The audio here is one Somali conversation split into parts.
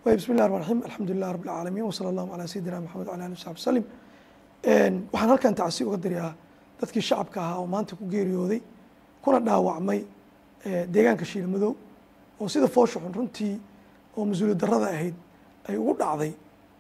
bismi llah rmaan raxiim alxamdu lilah rab alcaalamiin wsala allahu calaa sayidina maxamed wala ali wsaxbi wsalim waxaan halkan tacsi uga dirayaa dadkii shacabka ahaa oo maanta ku geeriyooday kuna dhaawacmay deegaanka shiilmadow oo sida foosha xun runtii oo mas-uuliyad darrada ahayd ay ugu dhacday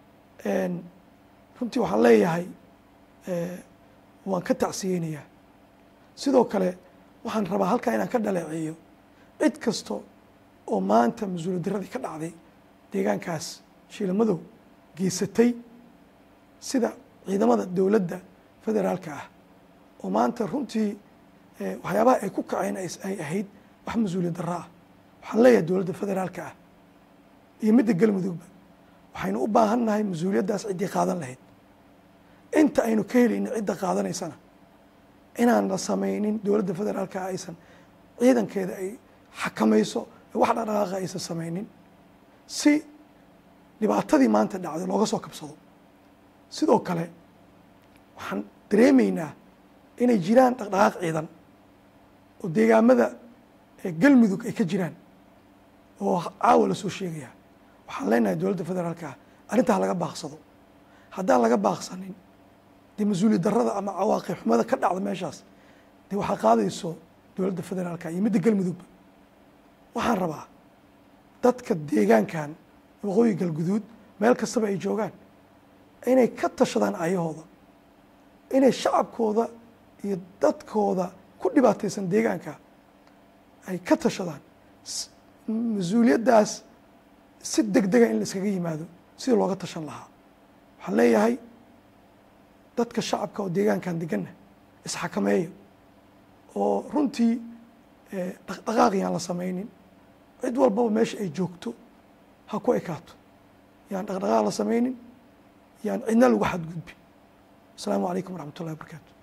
runtii waxaan leeyahay waan ka tacsiyeynayaa sidoo kale waxaan rabaa halkaa inaan ka dhaleeceeyo cid kasta oo maanta mas-uuliyad darradii ka dhacday deegaankaas shiilmadow geysatay sida ciidamada dowladda federaalka ah oo maanta runtii waxyaabaha ay ku kaceen ay ahayd wax mas-uuliyad darro ah waxaan leeyahay dowladda federaalka ah iyo midda galmudugba waxaynu u baahan nahay mas-uuliyaddaas ciddii qaadan lahayd inta aynu ka helaynin cidda qaadanaysana inaan la samaynin dowladda federaalka ah aysan ciidankeeda ay xakamayso wax dhaqdhaqaaqa aysan samaynin si dhibaatadii maanta dhacday looga soo kabsado sidoo kale waxaan dareemaynaa inay jiraan dhaqdhaqaaq ciidan oo deegaamada galmudug ay ka jiraan oo caawa lasoo sheegaya waxaan leenahay dowladda federaalka ah arrintaa laga baaqsado haddaan laga baaqsanin dee mas-uuliyad darrada ama cawaaqib xumada ka dhacda meeshaas dee waxaa qaadayso dowladda federaalka iyo midda galmudugba waxaan rabaa dadka deegaankan waqooyi galguduud meel kastaba ay joogaan inay ka tashadaan ayahooda inay shacabkooda iyo dadkooda ku dhibaataysan deegaanka ay ka tashadaan mas-uuliyaddaas si deg dega in la iskaga yimaado sida looga tashan lahaa waxaan leeyahay dadka shacabka oo deegaankan deganna isxakameeya oo runtii dhaqdhaqaaqiyaan la samaynin cid walbaba meesha ay joogto ha ku ekaato yaan dhaqdhaqaaq la samaynin yaan cidna lagu xadgudbin asalaamu calaykum waraxmat ullahi wabarakaatu